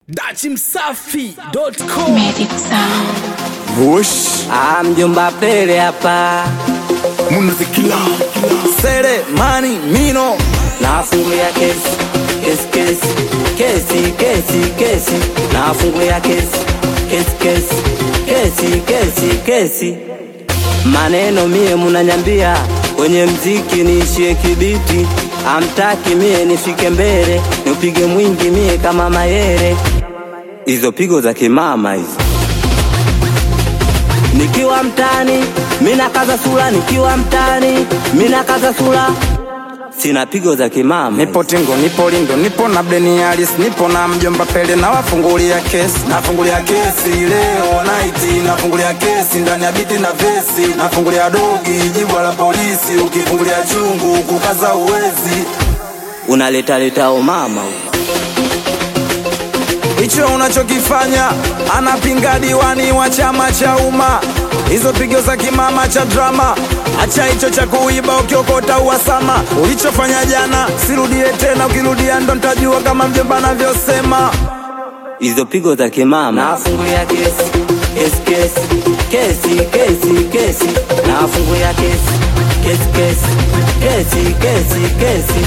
dachimsafi.com Medic Sound. Bush Ah, mjomba Pele hapa Munazikila Sere mani mino nafungulia kesi kesi kesi kesi kesi kesi nafungulia kesi kesi kesi kesi kesi kesi maneno mie munanyambia kwenye mziki niishie kibiti amtaki mie nifike mbele niupige mwingi mie kama mayere hizo pigo za kimama hizo nikiwa mtani mina kaza sura nikiwa mtani mina kaza sura sina pigo za kimama Nipo Tingo, nipo Lindo, nipo na Bleni Alis, nipo na mjomba Pele na wafungulia kesi. Nafungulia kesi leo night, nafungulia kesi ndani ya biti na vesi, nafungulia dogi jibwa la polisi, ukifungulia chungu kukaza uwezi. unaleta leta umama Hicho unachokifanya anapinga diwani wa chama cha umma, hizo pigo za kimama cha drama. Acha hicho cha kuiba ukiokota uhasama. Ulichofanya jana sirudie tena, ukirudia ndo ntajua kama mjomba anavyosema. hizo pigo za kimama nafungulia kesi kesi kesi kesi kesi kesi nafungulia kesi kesi kesi kesi kesi kesi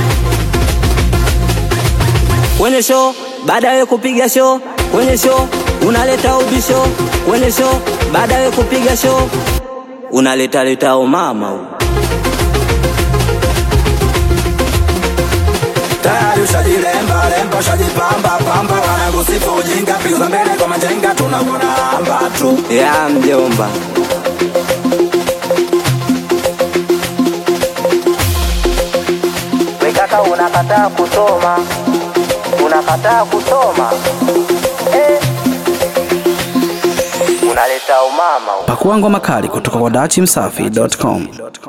kwenye show baada ya kupiga show kwenye show unaleta ubisho kwenye show baada ya kupiga show unaleta leta umama huu. tayari ushajilemba lemba ushajipamba pamba wanakusifu ujinga piga mbele kwa majenga tunakuona amba tu ya mjomba wekaka unakataa kusoma unakataa kusoma eh. unaleta umama Pakua ngoma kali kutoka kwa dachimsafi.com.